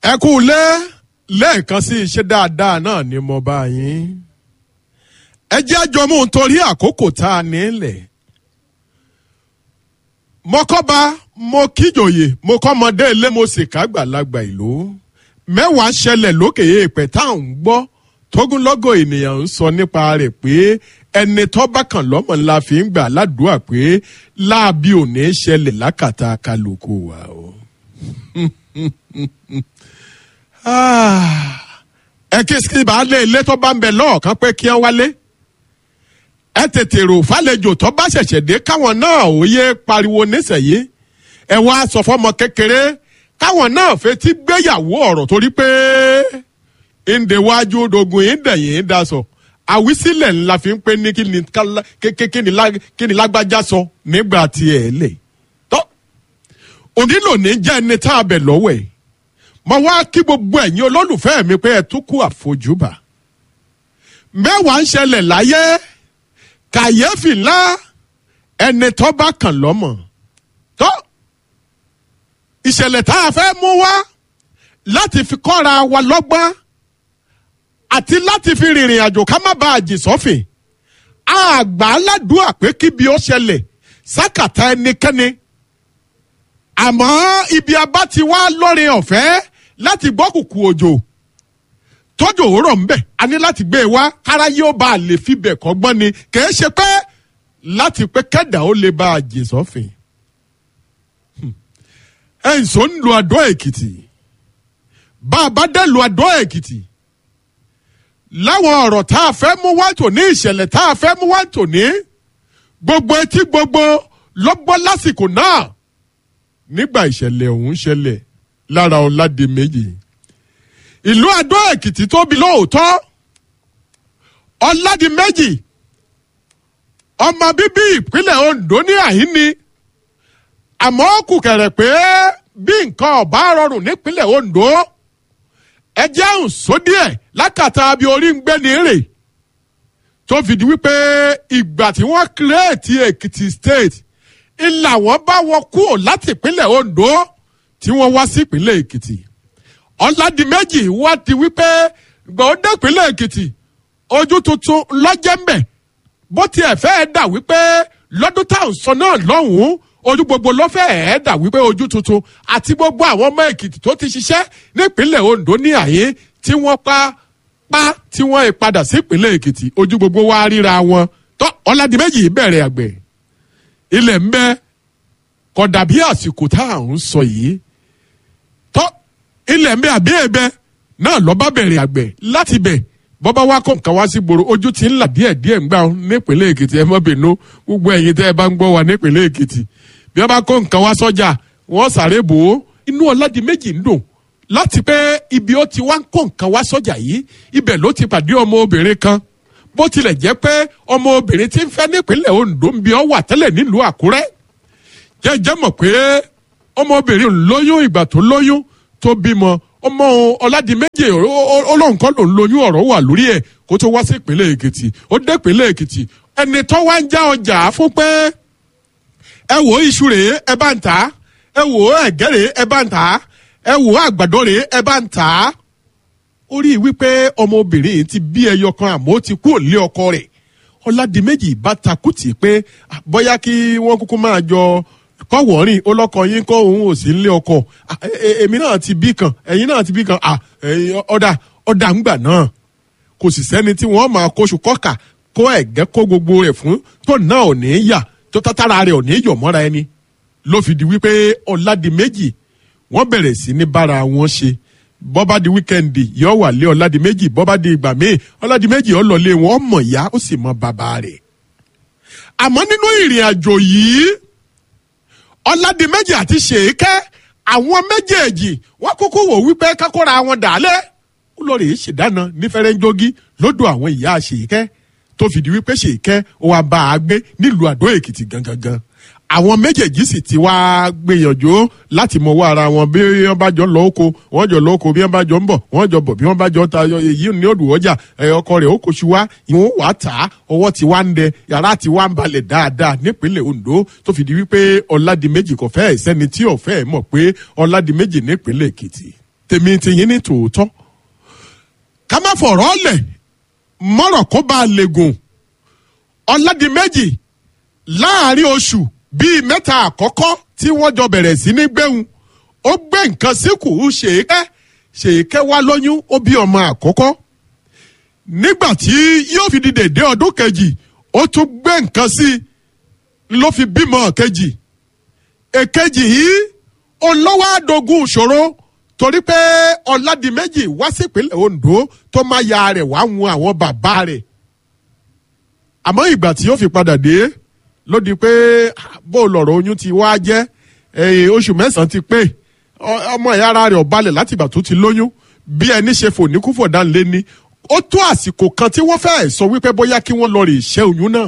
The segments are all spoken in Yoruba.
ẹ kú lé lẹ́ẹ̀kan sí iṣẹ́ dáadáa náà ni mo bá yín ẹ jẹ́ àjọmú nítorí àkókò tá a nílẹ̀ mọ́kọ́ba mo kíjòyè mo kọ́mọdé ilé mo sì kágbàlagbà ìlú mẹ́wàá ṣẹlẹ̀ lókè èèpẹ̀ tá à ń gbọ́ tógúnlọ́gọ̀ ènìyàn ń sọ nípa rẹ̀ pé ẹni tó bá kàn lọ́mọ ńlá fi ń gbà ládùúgbà pé láàbí ò ní ṣẹlẹ̀ lákàtà kálukú wa o. ẹ kí sí baálé ilé tó bá ń bẹ lọ́ọ̀kan pé kí wọ́n wálé ẹ tètè rò fàlejò tó bá ṣẹ̀ṣẹ̀ dé káwọn náà ò yé pariwo nísẹ̀yé ẹ wá sọ fọmọ kékeré káwọn náà fetí gbéyàwó ọ̀rọ̀ torí pé ìndèwájú dogun ìdẹ̀yìn dasọ àwísílẹ̀ ńlá fi ń pé ní kí ni lágbájá sọ nígbà tí ẹ lè tọ́ onílò ní jẹ́ ẹni tá a bẹ̀ lọ́wọ́ ẹ̀ mo wá kí gbogbo ẹ̀yin olólùfẹ́ mi pé ẹ tún kú àfojúbà mẹ́wàá ń ṣẹlẹ̀ láyé kàyéfì ńlá ẹni tó bá kàn lọ́mọ tó ìṣẹ̀lẹ̀ tá a fẹ́ mú wá láti fi kọ́ra wa lọ́gbọ́n àti láti fi rìnrìn àjò ká má bàa jì sọ́fìn àgbà aládùúgbò pé kíbi ó ṣẹlẹ̀ sákàtà ẹnikẹ́ni àmọ́ ibi abá ti wá lórin ọ̀fẹ́ láti gbọ́ kùkù òjò tọ́jú òwúrọ̀ ńbẹ̀ a ní láti gbé e wá kára yóò bá a lè fi bẹ̀ kọ́gbọ́n ni kìí ṣe pé láti pé kẹ́dà ó lè bá a jì sọ́fìn. ẹ̀ ń sọ ń lu àdó èkìtì bá a bá dé lu àdó èkìtì láwọn ọ̀rọ̀ tá a fẹ́ mú wá tòní ìṣẹ̀lẹ̀ tá a fẹ́ mú wá tòní gbogbo etí gbogbo lọ́gbọ́n lásìkò náà nígbà ìṣẹ̀lẹ̀ ọ̀hún ṣẹlẹ̀ lára ọ̀làdì méjì ìlú Adó Èkìtì tóbi lóòótọ́ ọ̀làdì méjì ọmọ bíbí ìpínlẹ̀ Ondo ní àhíní àmọ́ kù kẹ̀rẹ̀ pé bí nǹkan ọ̀bá rọrùn nípínlẹ̀ Ondo ẹjẹ́ àrùn sódíẹ̀ lákàtà bí orí ń gbé ní rè tó fìdí wípé ìgbà tí wọ́n kírèètì Èkìtì state ńlá wọn bá wọn kúrò láti ìpínlẹ̀ Ondo tí wọ́n wá sí ìpínlẹ̀ Èkìtì ọ̀làdìmẹ́jì wá ti wípé gbọ̀ọ́dẹ́ ìpínlẹ̀ Èkìtì ojú tuntun lọ́jẹ́ mbẹ̀ bó tiẹ̀ fẹ́ dà wípé lọ́dún táwọn sọ náà lọ́hùn-ún ojú gbogbo ló fẹ́ ẹ̀ dà wípé ojú tuntun àti gbogbo àwọn ọmọ Èkìtì tó ti ṣiṣẹ́ nípínlẹ̀ Ondo ní àyè tí wọ́n pa pa tí wọ́n padà sí ìpínlẹ̀ Èkìtì ojú gbogbo wá ríra wọn tó ọ̀làdìmẹ́jì bẹ̀rẹ̀ àgbẹ̀ ilẹ̀ ń bẹ kò dàbí àsìkò tá à ń sọ yìí tọ́ ilẹ̀ ń bẹ àbí ẹ̀bẹ náà lọ́ba bẹ̀rẹ̀ àgbẹ̀ láti bẹ̀ bọ́bá wa kó nǹkan wá sí gbòòrò ojú ti ń là díẹ̀ díẹ̀ ń gbà nípínlẹ̀ èkìtì ẹ má bínú gbogbo ẹ̀yin tẹ́ ẹ bá ń gbọ́ wa nípínlẹ̀ èkìtì bí wọ́n bá kó nǹkan wá sọ́jà wọ́n sáré bò ó inú ọ̀làdì méjì ń dùn láti pé ibi ó ti wá ń kó nǹkan wá sọ́jà yìí ibẹ̀ ló ti pàdé ọmọ obìnrin kan bó tilẹ̀ jẹ́ pé ọmọ obìnrin ti ń fẹ́ nípínlẹ̀ Ondo ń bí ọ wà tẹ́lẹ̀ nílùú Àkúrẹ́ jẹ́jẹ́ mọ̀ pé ọmọbìnrin lóyún ìgbà tó lóyún tó bímọ ọmọ Ọládìméjì Ọlọ́run kọ́ ló ń lóyún ọ̀rọ̀ wà lórí ẹ̀ kó tó wá sí ìpínlẹ̀ Èkìtì ó dé ìpínlẹ̀ Èkìtì ẹni tó wá ń já ọjà fún pé ẹ wò iṣu rèé ẹ bá ń tà á ẹ wò ẹ̀gẹ́ rèé ẹ bá ń tà á ẹ wò àgbàdo rèé ẹ bá ń tà á ó rí i wípé ọmọbìnrin yìí ti bí ẹyọ kan àmọ́ ó ti kú òlé ọkọ rẹ̀ ọ̀làdìmẹ́jì bá takùtì pé bóyá kí wọ́n kúkú máa jọ kọ́wọ́rìn ọlọ́kọ yín kọ́ òun ò sí nílé ọkọ èmi náà ti bí kan ẹ̀yin náà ti bí kan ọ̀dà ọ̀dà ńgbà náà kò sì sẹ́ni tí wọ́n máa kóṣù kọ́kà kó ẹ̀gẹ́ kó gbogbo rẹ̀ fún tó náà ò ní yà tó tátàrà rẹ̀ ò ní yọ̀ mọ́ra ẹni ló fi di wípé ọ̀làdìmẹ́jì wọ́n bẹ̀rẹ̀ sí ní bára wọn ṣe bọ́bá di wíkẹ́ndì yọ wà lé ọ̀làdì méjì bọ́bá di ìgbà míì ọ̀làdì méjì ọlọ́lé wọn mọ̀ ya ó sì mọ bàbá rẹ̀. àmọ́ nínú ìrìn àjò yìí ọ̀làdì méjì àti ṣèké àwọn méjèèjì wọ́n kúkú wò wípé kákóra wọn dàálẹ̀ ó lọ rèé ṣèdáná ní fẹ́rẹ́ńjógí lọ́dọ̀ àwọn ìyá ṣèké tó fìdí wípé ṣèké ó wá bá a gbé nílùú àdó èkìtì gangan gan àwọn méjèèjì sì ti wá gbìyànjú láti mọ wá ara wọn bí wọn bá jọ lọ oko wọn jọ lọ oko bí wọn bá jọ ń bọ̀ wọn jọ bọ̀ bí wọn bá jọ ta èyí ní òdù ọjà ọkọ rẹ̀ ó kóṣù wá ìwọn wàá tà á ọwọ́ ti wá ń dẹ yàrá ti wá ń balẹ̀ dáadáa nípínlẹ̀ Ondo tó fi di wípé Ọládìméjì kò fẹ́ sẹ́ni tí ò fẹ́ mọ̀ pé Ọládìméjì nípínlẹ̀ Èkìtì tèmi tìyín ní tòótọ́ ká má fọ̀rọ̀ lẹ̀ mọ́rọ̀ kó bá a lè gùn ọ̀làdìmẹ́jì láàrin oṣù bíi mẹ́ta àkọ́kọ́ tí wọ́n jọ bẹ̀rẹ̀ sí ní gbẹ̀hùn ó gbé nǹkan síkù ṣèké ṣèké wá lóyún ó bí ọmọ àkọ́kọ́ nígbà tí yóò fi di dèdé ọdún kejì ó tún gbé nǹkan sí i ló fi bímọ kejì èkejì yìí olówó àdógún ìṣòro torí pé ọ̀làdìmẹ́jì wá sípínlẹ̀ ondo tó máa ya rẹ̀ wá wọn àwọn bàbá rẹ̀ àmọ́ ìgbà tí yóò fi padà dé ló di pé bó lọ̀rọ̀ oyún ti wá jẹ́ oṣù mẹ́sàn-án ti pé ọmọ ìyá ara rẹ̀ ọ̀balẹ̀ láti ìgbà tó ti lóyún bí ẹni ṣe fòníkúfọ̀dá ńlé ni ó tó àsìkò kan tí wọ́n fẹ́ẹ́ sọ wípé bóyá kí wọ́n lọ rè ṣẹ́ oyún náà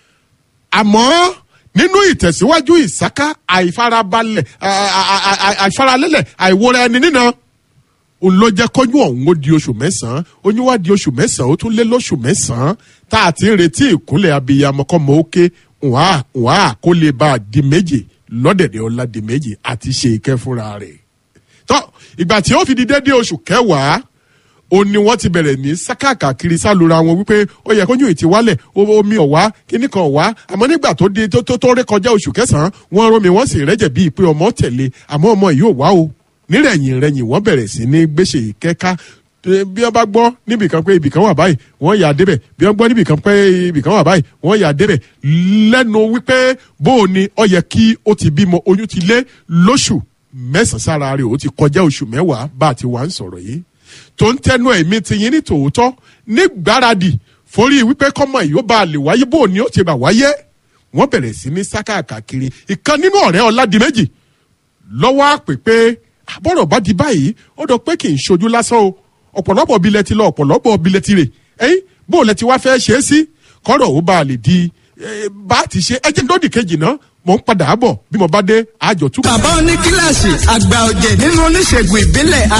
àmọ́ nínú ìtẹ̀síwájú ìsáká àìfarabalẹ̀ àìfaralẹ́lẹ̀ àìwòra ẹni nínà òun ló jẹ́ kọ́yún ọ̀hún ó di oṣù mẹ́sàn-án oyún wá di oṣù mẹ́sàn-án ó tún lé lóṣù mẹ́sàn-án tá a ti ń retí ìkúnlẹ̀ abiyamọ kọ́mọ ókè wàá wàá kó lè bá a di méje lọ́dẹ̀dẹ̀ ọ̀la di méje àti ṣe ìkẹ́ fúnra rẹ̀. tọ́ ìgbà tí ó fi di dédé oṣù kẹwàá ó ní wọ́n ti bẹ̀rẹ̀ ní sákàkà kiri sálura wọn wípé ó yẹ kóyún ìtì wálẹ̀ omi ọ̀wá kíní kan ọ̀wá àmọ́ nígbà tó di tó tó ré kọjá oṣù kẹsàn-án wọ́n rán mi wọ́n sì rẹ́jẹ̀ bíi pé ọmọ tẹ̀lé àmọ́ ọmọ yìí ò wá o nírẹ̀yìn rẹ̀yìn wọ́n bẹ̀rẹ̀ sí ní gbéṣe ìkẹ́ká bí wọ́n bá gbọ́ níbìkan pé ibìkan wà báyìí wọ́n yà débẹ̀ bí wọ́n gbọ́ níbìkan pé ibìkan wà báyìí wọ́n yà débẹ̀ lẹ́nu wípé bó o ní ọ yẹ kí ó ti bímọ oyún ti lé lóṣù mẹ́sàn-án sára rẹ̀ ó ti kọjá oṣù mẹ́wàá bá a ti wà ń sọ̀rọ̀ yìí tó ń tẹnu ẹ̀mí ti yín ní tòótọ́ ní gbáradì forí wípé kọ́mọ yìí ó bá a lè wáyé bó o ní ó ti bà wáyé wọ́n bẹ̀rẹ̀ sí ní sákàkiri ìkan nínú ọ̀rẹ́ ọ̀làdìmẹ́jì lọ́wọ́ àpè pé àbọ̀rọ̀ bá di báyìí ó dọ̀ pé kì í ṣojú lásán o ọ̀pọ̀lọpọ̀ bilẹ̀ ti lọ ọ̀pọ̀lọpọ̀ bilẹ̀ ti rè ẹ̀yìn bó lẹ ti wá fẹ́ ṣe é sí kọ́rọ̀ ó bá a lè di bá a ti ṣe ẹjẹ́ lódì kejì náà mò ń padà bọ̀ bí mo bá dé àjọ túkọ̀. bàbá oní kíláàsì àgbà ọ̀jẹ̀ nínú oníṣègùn ìbílẹ̀